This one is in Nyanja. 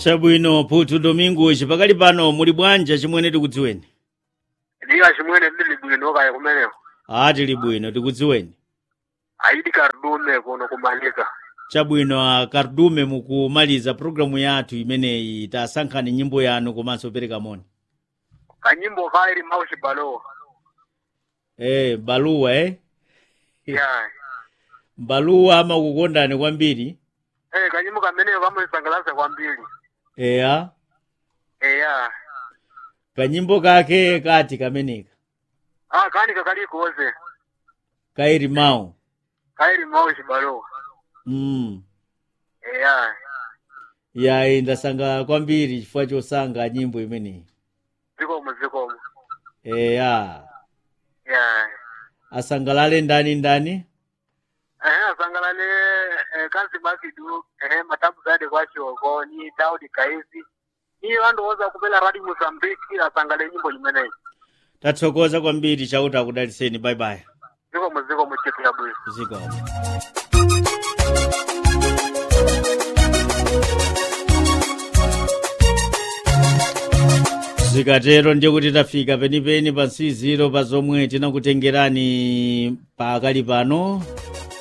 chabwino phutu domingo chipakali pano muli bwanja chimwene tikudziweni ndiya chimwene ndili bwino kaya kumeneko a tili bwino tikudziweni aidi karudume kuno kumanika chabwino a kardume mukumaliza programu yathu imeneyi tasankhani nyimbo yanu komanso pereka moni kanyimbo kaili maushi balowa eh baluwa eh ya baluwa amakukondani kwambiri eh kanyimbo kameneko kamulisangalasa kwambiri eya eya kanyimbo kake kati kameneka ah kani kakalikoze kairi mawu kaili maushi balowa mm. eya yayi ndasanga kwambiri chifukwa chosanga nyimbo imeneyi zikomo zikomo eya ya asangalale ndani ndani ehe asangalale eh, kansi makidu ehe matabu zade kwachoko ni daudi kaizi ni vandu woza kupela radi mozambiki asangale nyimbo limeneyi tathokoza kwambiri chauta akudaliseni bye bye zikomo zikomo chitu ya bwino zikomo zikatero ndiye kuti tafika penipeni pa nsiziro pa zomwe tinakutengerani pakali pano